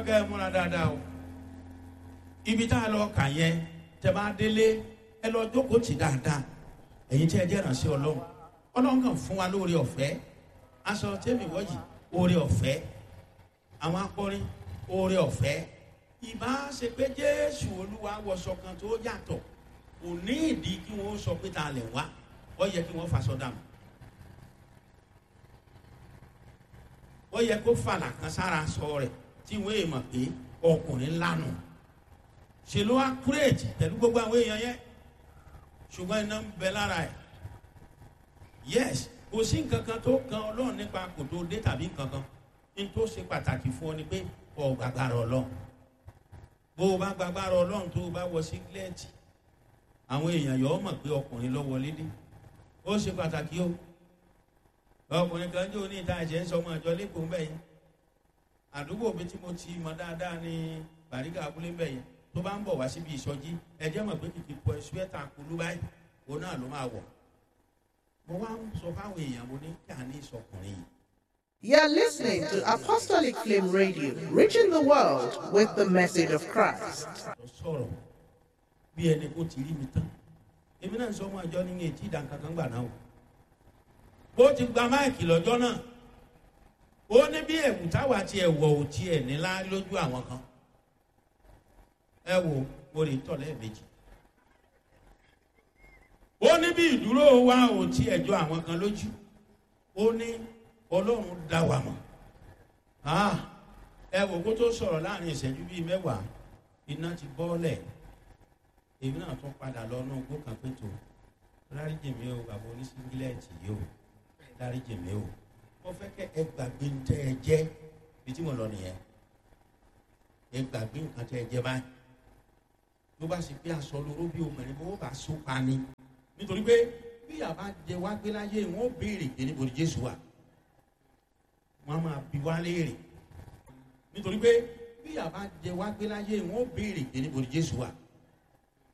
kẹ́ ẹ múra dáadáa o ibi tá a lọ kà yẹn tẹ bá délé ẹ lọ jókòó tì dáadáa ẹ̀yin tí ẹ jẹ́ ìrànṣẹ́ ọlọ́run ọlọ́run kàn fún wa lóore ọ̀fẹ́ aṣọ tẹ́mi wọ́jì oore ọ̀fẹ́ àwọn akọrin oore ọ̀fẹ́ ìbá ṣe pé jésù olúwa wọṣọ kan tó yàtọ̀ kò ní ìdí kí wọ́n sọ pé ta lẹ̀ wá ó yẹ kí wọ́n faṣọ dànù ó yẹ kó fàlà kan sára sọ rẹ̀ tí wọ́n èèmọ̀ pé ọkùnrin lánàá ṣe ló wá kúrèjì pẹ̀lú gbogbo àwọn èèyàn yẹn ṣùgbọ́n iná ń bẹ lára ẹ̀ yes kò sí nǹkan kan tó kan ọlọ́run nípa kò tó dé tàbí nǹkan kan ní tó ṣe pàtàkì fún ọ ni pé ọ gbàgbára ọlọ́run bó o bá gbàgbára ọlọ́run tó o bá wọ sígílẹ́ẹ̀tì àwọn èèyàn yọ ọ mọ̀ pé ọkùnrin lọ wọlé dé ó ṣe pàtàkì o ọkùnrin kan jẹ́ oní ìta ẹ̀jẹ̀ ń sọ ọmọ ìjọ lẹ́kọ̀ọ́ mbẹ́ yẹn àdúgbò mi tí mo ti mọ dáadáa ní bàríkà abúlé mbẹ́ yẹn tó bá ń bọ̀ wá síbi ìsọjí ẹ̀jẹ̀ mọ̀ pé kìkì pọ̀ ṣúẹ́tà kulú báyìí òun náà ló máa wọ̀ mo wá ń sọ fáwọn èèyàn mo ní kí a ní ìsọkùnrin yìí You're listening to Apostolic Flame Radio, reaching the world with the message of Christ. lọ sọ̀rọ̀ bí ẹni kó ti rí mi tán èmi náà ń sọ ọmọ àjọ ní etí ìdánkankan gbà náà o bó ti gba máìkì lọ́jọ́ náà ó ní bí ẹ̀wù táwa ti ẹ̀wọ̀ ò tiẹ̀ nílá lójú àwọn kan ẹ wo mo lè tọ̀ lẹ́ẹ̀mejì ó ní bí ìdúró wa ò tiẹ̀ jọ àwọn kan lójú ó ní ọlọ́run dá wa mọ̀ Ah, ẹ wò kó tó sọ̀rọ̀ láàrin ìṣẹ́jú bíi mẹ́wàá iná ti bọ́ọ̀lẹ̀ èmi náà tún padà lọ náà gbó kan pé tó dáríjì mi o bàbá oníṣíngílẹ̀tì yìí o dáríjì mi o mo fẹ́ kẹ́ ẹ gbàgbé ń tẹ́ ẹ jẹ́ bí tí mo lọ nìyẹn ẹ gbàgbé nǹkan tẹ́ ẹ jẹ́ báyìí ló bá sì pé aṣọ lóró bí obìnrin bó bá so pa ni nítorí pé bí àbá jẹ wá gbé láyé wọn ó béèrè pé níbo ni jésù wà wọn á máa bi wá léèrè nítorí pé bí àbá jẹ wá gbé láyé wọn ó béèrè pé níbo ni jésù wà